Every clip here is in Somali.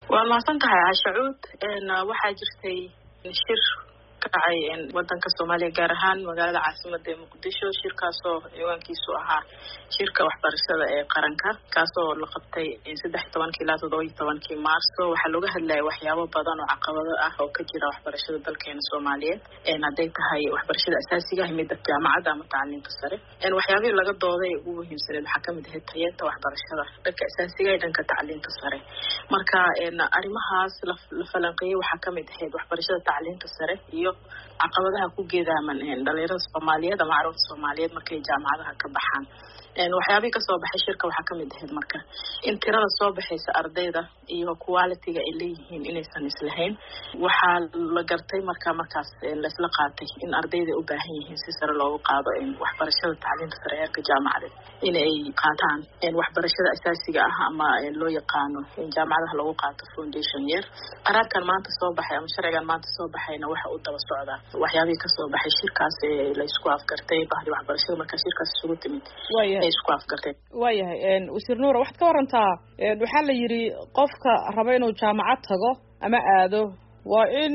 waa mahadsan tahay cashacuud waxaa jirtay shir ka dhacay wadanka soomaaliya gaar ahaan magaalada caasimada ee muqdisho shirkaasoo ciwaankiisu ahaa shirka waxbarashada ee qaranka kaasoo la qabtay saddex iyo tobankii ilaa toddoba iyo tobankii maarso waxaa looga hadlayay waxyaabo badan oo caqabado ah oo ka jira waxbarashada dalkeena soomaaliyeed hadday tahay waxbarashada asaasiga ah midda jaamacadda ama tacliinta sare waxyaabihii laga dooday ugu muhiimsaneed waxaa kamid ahayd tayeenta waxbarashada dhanka asaasiga iyo dhanka tacliinta sare marka arrimahaas la falanqeeyey waxaa kamid ahayd waxbarashada tacliinta sare iyo caqabadaha ku geedaaman dhalinyarada soomaaliyeed ama carruurta soomaaliyeed markay jaamacadaha ka baxaan waxyaabihii kasoo baxay shirka waxaa kamid ahayd marka in tirada soo baxaysa ardayda iyo qualitiga ay leeyihiin inaysan islahayn waxaa la gartay marka markaas laisla qaatay in ardayda u baahan yihiin si sare loogu qaado waxbarashada tacliinta sare heerka jaamacadeed in ay qaataan waxbarashada asaasiga ah ama loo yaqaano jaamacadaha lagu qaato foundation year qaraarkan maanta soo baxay ama sharcigan maanta soo baxayna waxa uu daba socdaa waxyaabihii kasoo baxay shirkaas ee laysku afgartay bahdi waxbarashada markaa shirkaas isugu timid isku afgartay waayahay wasiir nuura waxaad ka warantaa waxaa la yidhi qofka raba inuu jaamacad tago ama aado waa in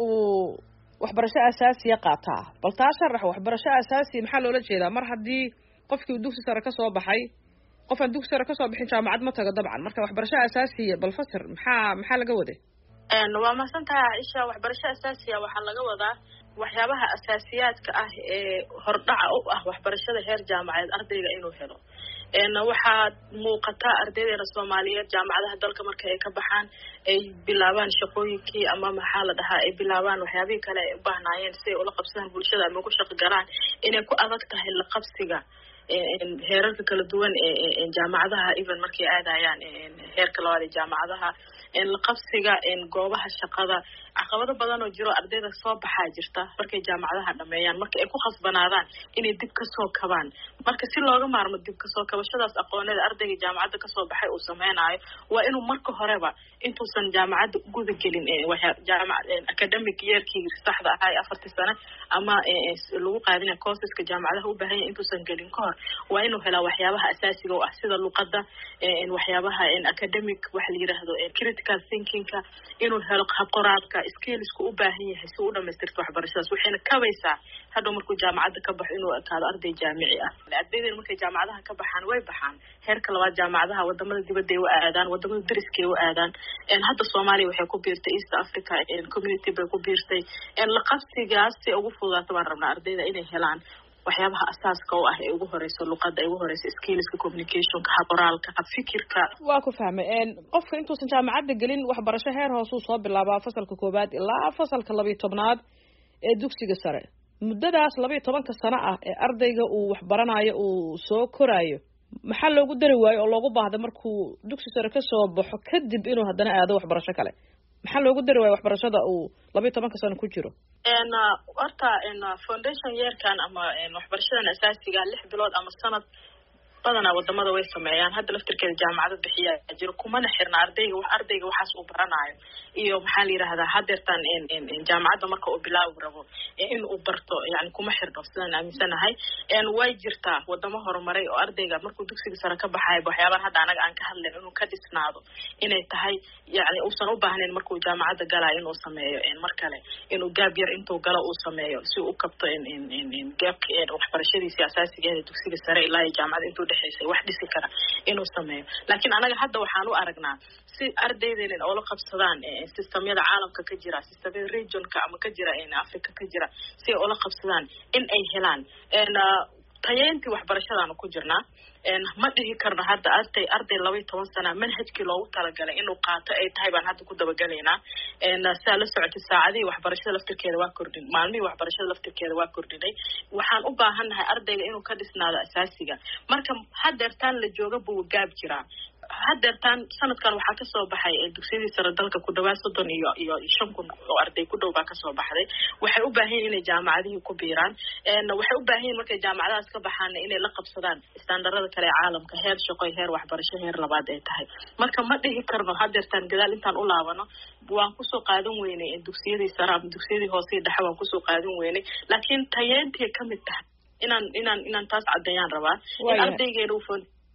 uu waxbarasho asaasiya qaataa bal taa sharax waxbarasho asaasiya maxaa loola jeedaa mar haddii qofkii uu dugsi sare kasoo baxay qof aan dugsi sare kasoo bixin jaamacad ma tago dabcan marka waxbarasho asaasiya bal fasir maxaa maxaa laga waday waa mahadsan tahay caaisha waxbarasho asaasiya waxaa laga wadaa waxyaabaha asaasiyaadka ah ee hordhaca u ah waxbarashada heer jaamacadeed ardayga inuu helo waxaa muuqata ardaydeena soomaaliyeed jaamacadaha dalka marka ay ka baxaan ay bilaabaan shaqooyinkii ama maxaa la dhahaa ay bilaabaan waxyaabihii kale ay u baahnaayeen si ay ula qabsadaan bulshada ama ugu shaqo galaan inay ku adag tahay la qabsiga heerarka kala duwan ee jaamacadaha even markay aadayaan heerka labaad ee jaamacadaha la qabsiga goobaha shaqada caqabado badan oo jiro ardayda soo baxaa jirta markay jaamacadaha dhameeyaan marka ay ku khasbanaadaan inay dib kasoo kabaan marka si looga maarmo dib kasoo kabashadaas aqooneeda ardayga jaamacadda kasoo baxay uu sameynaayo waa inuu marka horeba intuusan jaamacadda guda gelin academic yeerkii saxda ahaa ee afartii sane ama lagu qaadina courseska jaamacadaha u baahanya intuusan gelin ka hor waa inuu helaa waxyaabaha asaasiga oo ah sida luqada waxyaabaha academic waxa la yiraahdo critical thinkingka inuu helo habqoraadka skillsku u baahan yahay si u dhamaystirto waxbarashadaas waxayna kabaysaa hadhow markuu jaamacadda ka baxo inuu ekaado arday jaamici ah ardayden markay jaamacadaha ka baxaan way baxaan heerka labaad jaamacadaha wadamada dibadda ay u aadaan wadamada dariskay u aadaan hadda soomaaliya waxay ku biirtay east africa community bay ku biirtay la qabsigaas si ugu fududaato baan rabnaa ardayda inay helaan waxyaabaha asaaska u ah ee ugu horeyso luqada ugu horeyso skillska communicationka haboraalka habfikirka waa ku fahmay qofka intuusan jaamacadda gelin waxbarasho heer hoosuu soo bilaabaa fasalka koowaad ilaa fasalka labiyo tobnaad ee dugsiga sare muddadaas labiyo tobanka sano ah ee ardayga uu waxbaranayo uu soo koraayo maxaa loogu dari waayo oo loogu baahda markuu dugsi sare kasoo baxo kadib inuu haddana aado waxbarasho kale maxaa loogu dari waayo waxbarashada uu labiyo tobanka sano ku jiro horta foundation yeerkan ama waxbarashadan asaasiga lix bilood ama sanad badanaa wadamada way sameeyaan hadda laftirkeeda jaamacado bixiya jiro kumana xirna ardayga ardayga waxaas uu baranaayo iyo maxaa la yirahdaa hadeertaan jaamacadda marka uu bilaabi rabo in uu barto yani kuma xirno sidaan aaminsanahay way jirtaa wadamo horumaray oo ardayga markuu dugsiga sare ka baxayo waxyaabaan hadda anaga aan ka hadlayn inuu ka dhisnaado inay tahay yani uusan u baahnayn markuu jaamacadda galayo inuu sameeyo mar kale inuu gaab yar intuu galo uu sameeyo si u kabto gaabka waxbarashadiisi asaasigeeda dugsiga sare ilaa iyo jaamacada intuu dhexeysay wax dhisi kara inuu sameeyo laakiin anaga hadda waxaan u aragnaa si ardaydeena oola qabsadaan systemyada caalamka ka jira systemyada regionka ama ka jira africa ka jira si ay oola qabsadaan in ay helaan tayeyntii waxbarashadaanu ku jirnaa ma dhihi karno hadda arday arday labaiyo toban sana manhajkii loogu talagalay inuu qaato ay tahay baan hadda ku dabagelaynaa saa la socotay saacadihii waxbarashada laftirkeeda waa kordhin maalmihii waxbarashada laftirkeeda waa kordhinay waxaan u baahannahay ardayga inuu ka dhisnaado asaasiga marka hadeertaan la jooga buu gaab jiraa hadeertaan sanadkan waxaa kasoo baxay dugsiyadii sare dalka ku dhawaad soddon iyo iyo shan kun oo arday ku dhow baa kasoo baxday waxay u baahan yihin inay jaamacadihii ku biiraan waxay u baahan yihin markay jaamacadahaas ka baxaana inay la qabsadaan istaandarada kale ee caalamka heer shaqoy heer waxbarasho heer labaad ay tahay marka ma dhihi karno hadeertaan gadaal intaan u laabano waan kusoo qaadan weynay dugsiyadii sare ama dugsiyadii hoosei dhexe waan kusoo qaadan weynay laakiin tayeentay kamid tahay inaan inaan inaan taas caddeeyaan rabaa in ardaygeena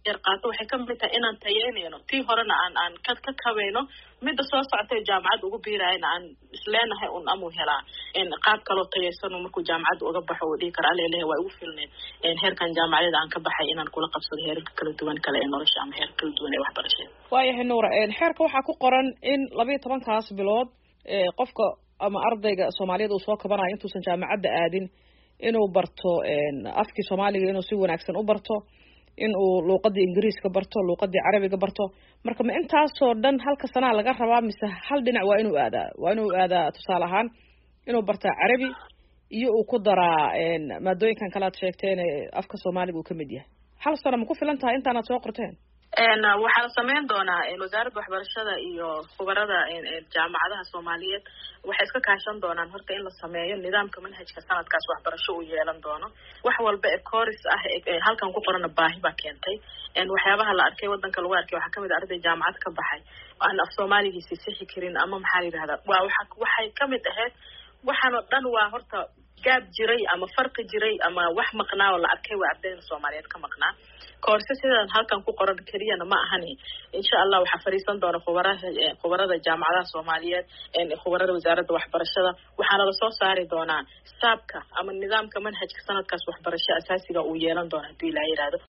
yar qaato waxay kamid tahay inaan tayeynayno tii horena aan aan ka ka kabayno midda soo socotay jaamacadda ugu biirayna aan isleenahay un amuu helaa qaab kaloo tayeysano markuu jaamacadda uga baxo uu dhihi kara alelehe waa igu filneed heerkan jaamacadeeda aan ka baxay inaan kula qabsado heerarka kala duwan kale ee nolosha ama heerka kala duwan ee waxbarashada waayahay nuura xeerka waxaa ku qoran in labayo tobankaas bilood qofka ama ardayga soomaaliyeed uu soo kabanayo intuusan jaamacadda aadin inuu barto afkii soomaaliga inuu si wanaagsan u barto in uu luuqadii ingiriiska barto luuqadii carabiga barto marka ma intaasoo dhan halka sanaa laga rabaa mise hal dhinac waa inuu aadaa waa inuu aadaa tusaale ahaan inuu bartaa carabi iyo uu ku daraa maadooyinkan kale aad sheegteen afka soomaaliga uu kamid yahay hal sano ma ku filan tahay intaanaad soo qorteen waxaa la sameyn doonaa wasaaradda waxbarashada iyo khubarada jaamacadaha soomaaliyeed waxay iska kaashan doonaan horta in la sameeyo nidaamka manhajka sanadkaas waxbarasho uu yeelan doono wax walba ee coris ah halkan ku qorana baahi baa keentay waxyaabaha la arkay wadanka lagu arkay waxaa kamid a arday jaamacad ka baxay aan af soomaaligiisi sixi karin ama maxaa la yidhahdaa waa waa waxay kamid ahayd waxaan oo dhan waa horta gaab jiray ama farqi jiray ama wax maqnaa oo la arkay waa ardayda soomaaliyeed ka maqnaa koorse sidaan halkan ku qoran keliyana ma ahani insha allah waxaa fadhiisan doona khubarada khubarada jaamacadaha soomaaliyeed khubarada wasaaradda waxbarashada waxaana lasoo saari doonaa saabka ama nidaamka manhajka sanadkaas waxbarasho asaasiga uu yeelan doona hadii ilaa yihahdo